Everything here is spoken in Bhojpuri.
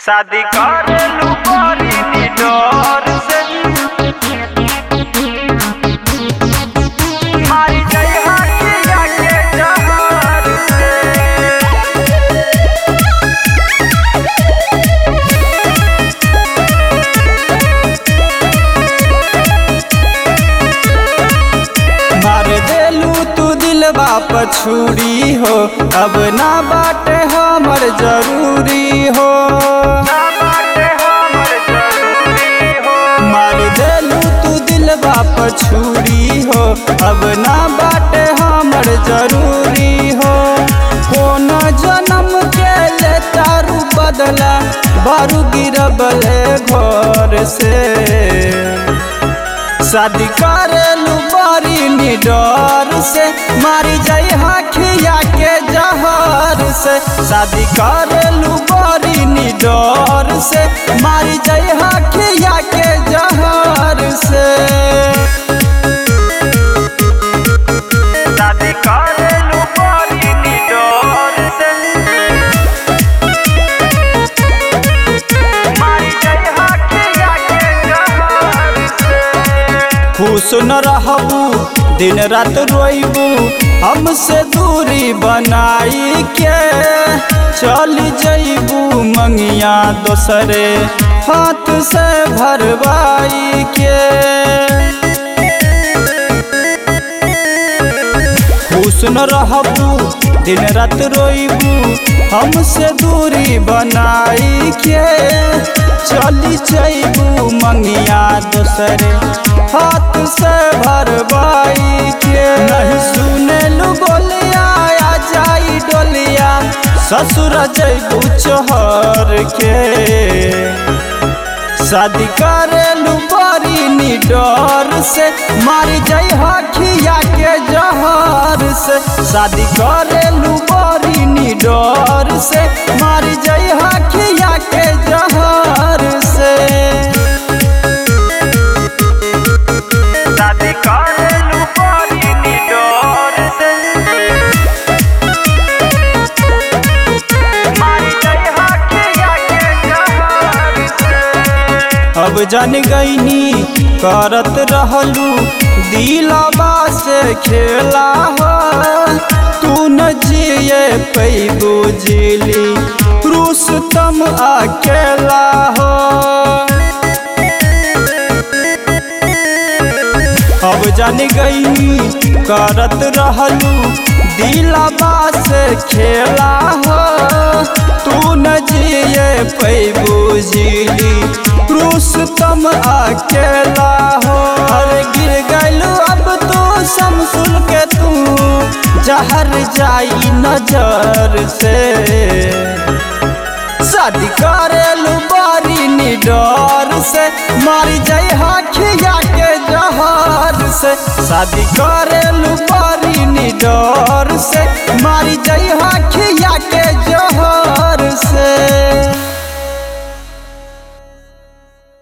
शादी करेलू बड़ी निडर से मारी जाई हाथिया के जहर से मार देलू तू दिलबा पछूरी हो अब ना बाटे हमर जरूरी हो ना बाटे हमर जरूरी हो मार देलू तू दिलबा पछूरी हो अब ना बाटे हमर जरूरी हो कौन जन्म के ले तारू बदला बारू गिरबले घर से शादी करेलू बड़ी निडर से मारी जाई हखिया के जहर से शादी करेलू बड़ी निडर से मारी जाई हखिया के जहर से शादी करेलू बड़ी निडर से मारी जाई हाथिया के जहर से खुश न रहबू दिन रात रोइबू हमसे दूरी बनाई के चल जइबू मंगिया दोसरे हाथ से भरवाई के खुश न रहबू दिन रात रोइबू हमसे दूरी बनाई के चली जइबू मंगिया दोसरे हाथ से भरवाई के नहीं सुनेलू बोलिया आ जाई डोलिया ससुर जइबू चोहर के शादी करेलू बड़ी निडर से मारी जाई हखिया के जहर से शादी करेलू बड़ी निडर से मारी जाई हखिया के जहर से शादी करेलू बड़ी निडर से मारी जाई हाथिया के जहर से अब जान गईनी करत रहलू दिलबा से खेला हो तू न जिए पैबू जिली रुस्तम अकेला हो अब जान गईनी करत रहलू दिलबा से खेला हो तू न जिए पैबू जिली रुस्तम अकेला हो अरे गिर गलू अब तू समसुल के तू जहर जाई नजर से शादी करेलू बड़ी निडर से मारी जाई हखिया के जहर से शादी करेलू बड़ी निडर